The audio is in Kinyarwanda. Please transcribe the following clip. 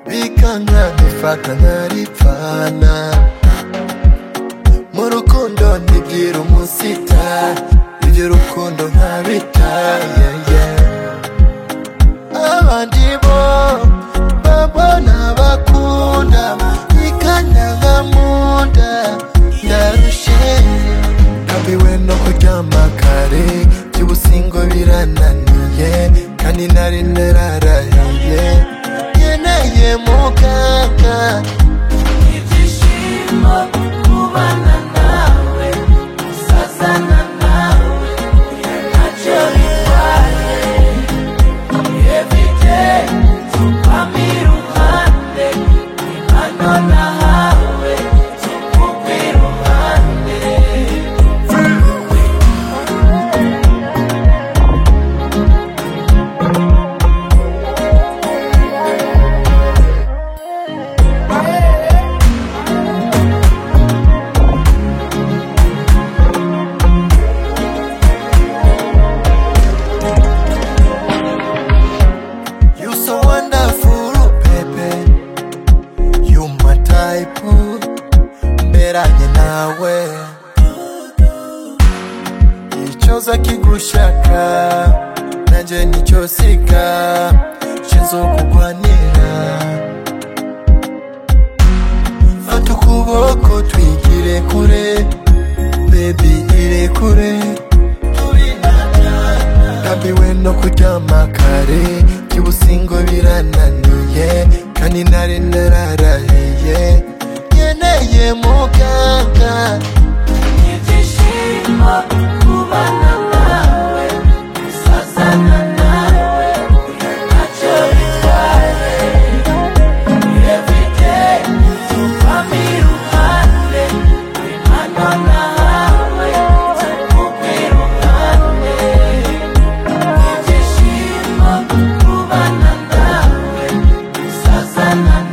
umwanya dufata ntaripfana mu rukundo ntibwira umusita ibyo rukundo ntabitaya abandi bo babona bakunda ikanya nka munda ndarushe nabiwe no kuryama kare by'ubusingo birananiye kandi nari nararahiye nkeneye muganga Ibyishimo kubana nawe gusazana nawe ntacyo bitwaye everyday tupamo iruhande impano nahawe tupumva iruhande You so wonderful, baby. You my type, mberanye nawe. Icoza kigushaka, nanje nicyo siga, kizokugwanira. Fata ukuboko twigire kure, baby ire kure. Ndabiwe no kuryama kare By'ubusingo birananiye Kandi nari nararahiye Nkeneye muganga Ibyishimo kubana nawe gusazana nawe ntacyo bitwaye everyday tupamo iruhande impano nahawe tupumva iruhande ibyishimo kubana nawe gusazana nawe